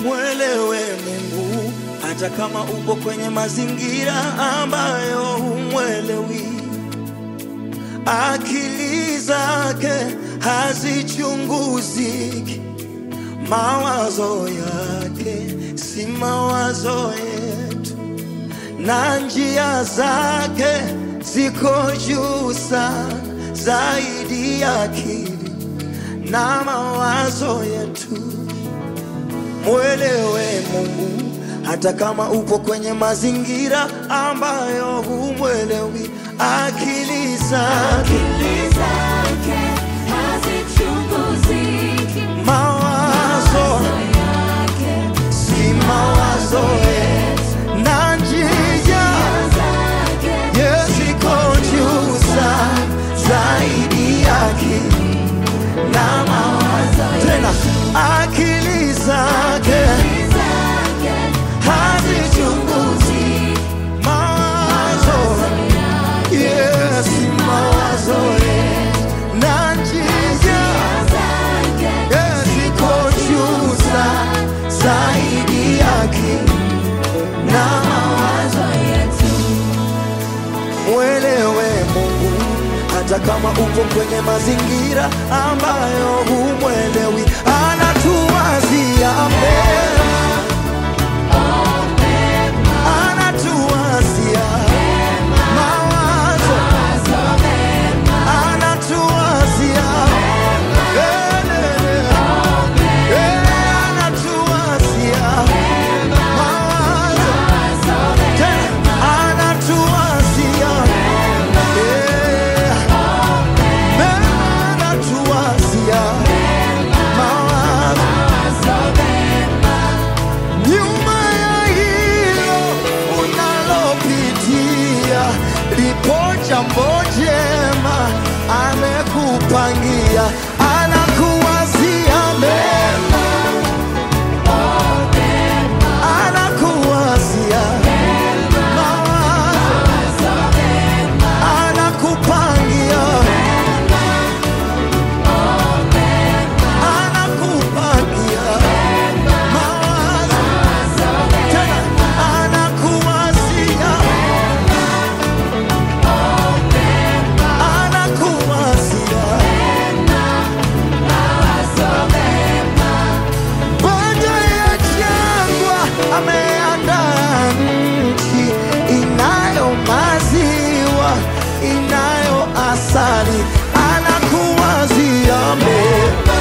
mwelewe Mungu hata kama upo kwenye mazingira ambayo humwelewi. Akili zake hazichunguziki, mawazo yake si mawazo yetu, na njia zake ziko juu sana zaidi ya akili na mawazo yetu. Mwelewe Mungu hata kama upo kwenye mazingira ambayo humwelewi. Akili zake Akili zake hazichunguziki, mawazo mawazo yake si mawazo yetu, na njia zake ziko juu sana zaidi ya akili na mawazo tena. Akili zake zake hazichunguzi mawazo Yes, mawazo yetu na njia zake yes, iko juu sana zaidi yake na mawazo yetu mwelewe Mungu hata kama upo kwenye mazingira ambayo humwelewi, anatuwazia mema, anatuwazia mawazo anatuwazia Elele. Eh, anatuwazia mawazo tena anatuwazia Eh, mema anatuwazia mawazo nyuma ya hilo unalopitia lipo jambo jema amekupangia anakuwazia mema anakuwazia mawazo anakupangia anakupangia mawazo tena anakuwazia anakuwazia baada ya jangwa ameandaa nchi inayo maziwa inayo asali anakuwazia mema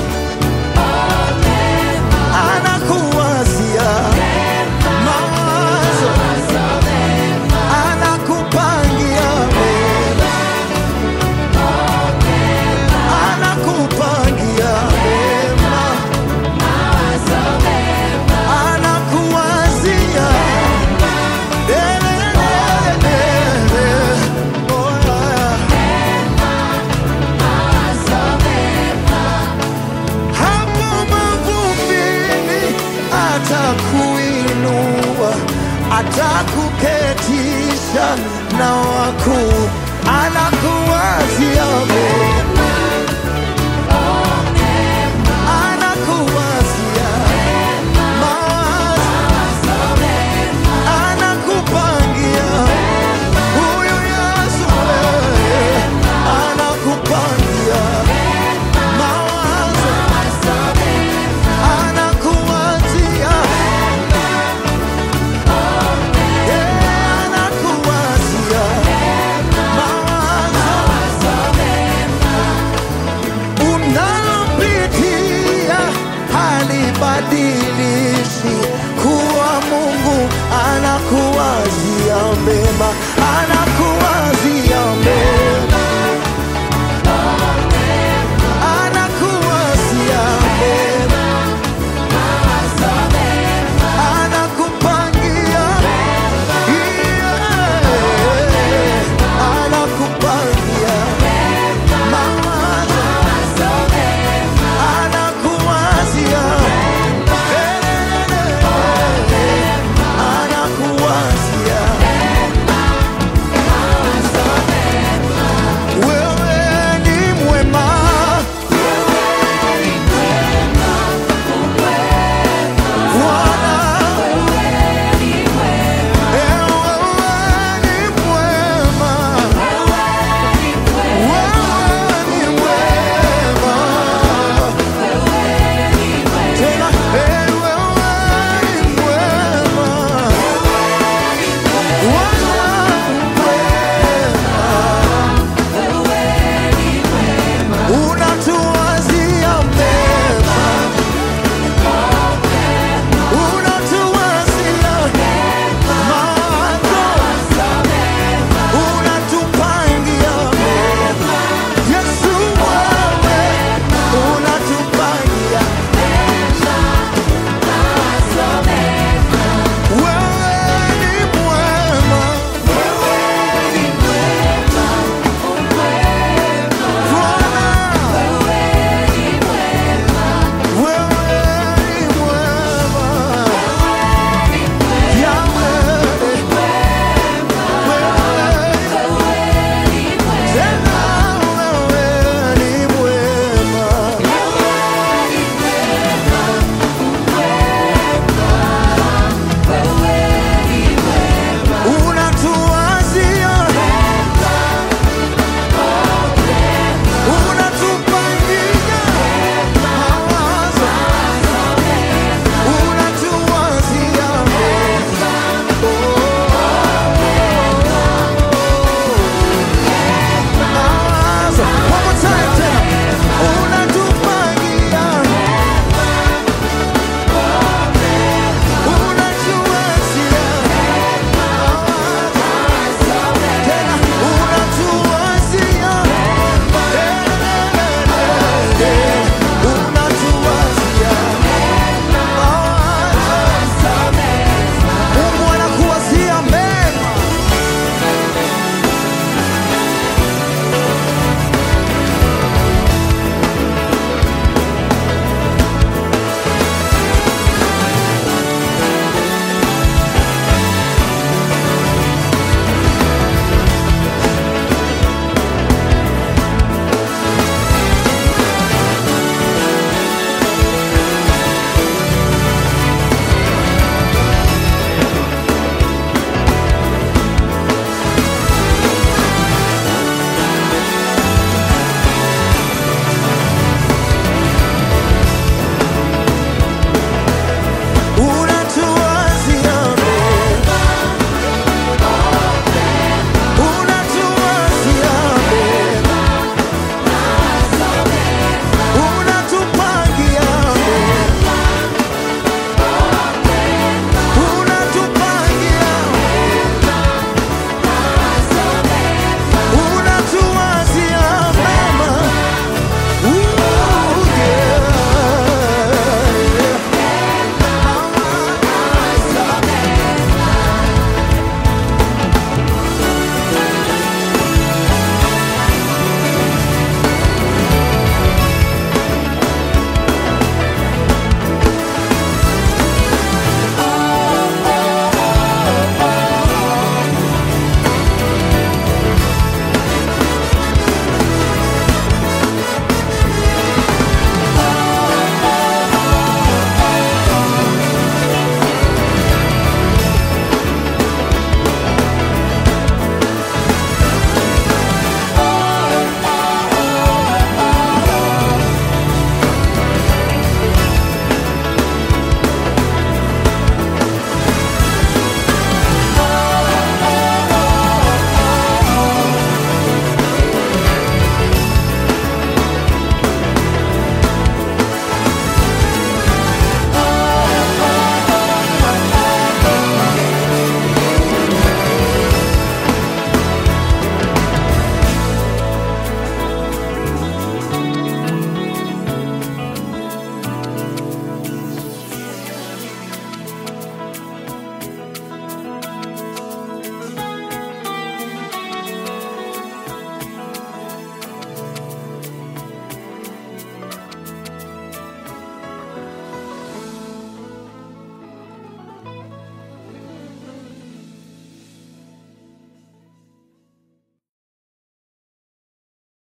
anakuwazia mawazo anakupangia mema anakupangia mema anakuwazia Elelelele. Oh, yeah. hapo mavumbini atakuinua, atakuketisha na wakuu